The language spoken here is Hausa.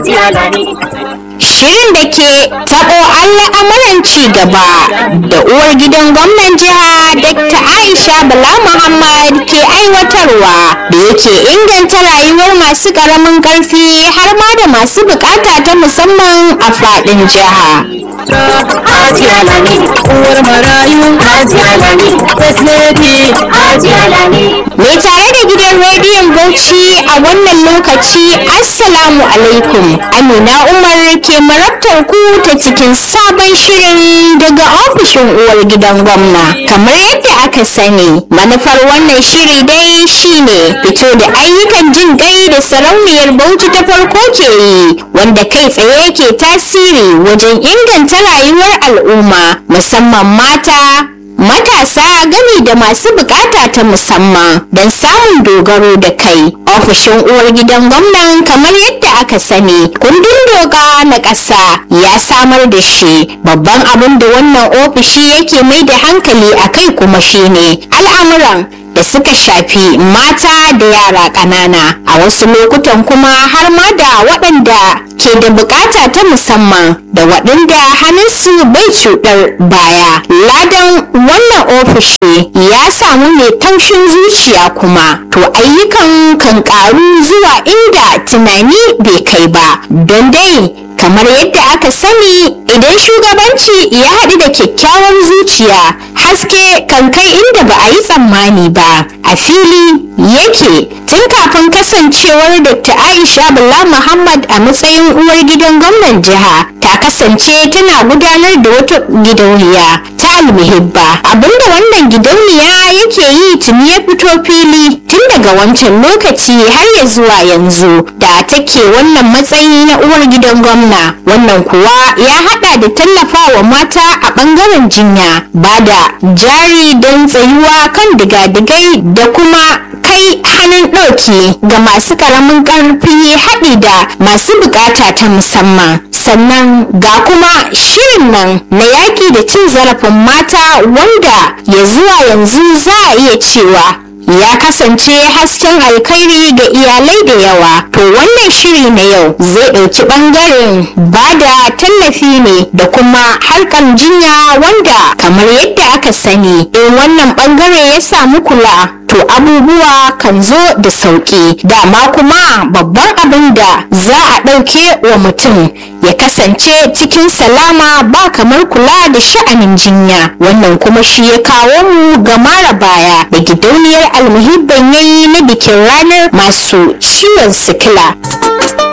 Hajiya Lami. Shirin da ke taɓo al'amuran ci gaba da uwar gidan gwamnan jiha Dr. Aisha Bala Muhammad ke aiwatarwa da yake inganta rayuwar masu ƙaramin ƙarfi har ma da masu bukata ta musamman a faɗin jiha. Hajiya Lami. uwar marayu Hajiya Lami. first lady Hajiya Lami. Mai tare da gidan rediyon Bauchi a wannan lokaci Assalamu alaikum. Amina Umar ke marabtar ku ta cikin sabon shirin daga ofishin uwar gidan gwamna. Kamar yadda aka sani, manufar wannan shiri dai shine fito da ayyukan jin gai da sarauniyar Bauchi ta farko ke yi, wanda kai tsaye ke tasiri wajen inganta rayuwar al'umma, musamman mata, matasa gami da masu bukata ta musamman don samun dogaro da kai ofishin uwar gidan gwamnan kamar yadda aka sani kundin doka na ƙasa ya samar da shi babban abin da wannan ofishi yake mai da hankali a kai kuma shine al'amuran da suka shafi mata da yara ƙanana a wasu lokutan kuma har ma da waɗanda ke da bukata ta musamman da waɗanda hannunsu bai cuɗar baya ladan wannan ofishi ya samu mai taushin zuciya kuma to ayyukan kan ƙaru zuwa inda tunani bai kai ba don dai kamar yadda aka sani idan shugabanci ya haɗu da kyakkyawar zuciya haske kan kai inda ba a yi tsammani ba a fili yake tun kafin kasancewar dr aisha bala muhammad a matsayin uwar gidan gwamnan jiha ta kasance tana gudanar da wata gidauniya ta almuhibba abinda wannan gidauniya yake yi tuni ya fito fili tun daga wancan lokaci har ya zuwa yanzu da take wannan matsayi na uwar gidan gwamna wannan kuwa ya hada da tallafawa mata a bangaren jinya ba da jari don tsayuwa kan digadigai da kuma kai hannun ɗauki ga masu ƙaramin ƙarfi haɗi da masu buƙata ta musamman sannan ga kuma shirin nan na yaƙi da cin zarafin mata wanda ya zuwa yanzu za a iya cewa ya kasance hasken alkhairi ga iyalai da yawa to wannan shiri na yau zai ɗauki ɓangaren ba da tallafi ne da kuma harkar jinya wanda kamar yadda aka sani in wannan ɓangare ya samu kula to abubuwa kan zo da sauƙi dama kuma babban abin da za a ɗauke wa mutum ya kasance cikin salama ba kamar kula da sha'anin jinya wannan kuma shi ya kawo mu ga mara baya da gidauniyar almuhibban yayi na bikin ranar masu ciwon sikila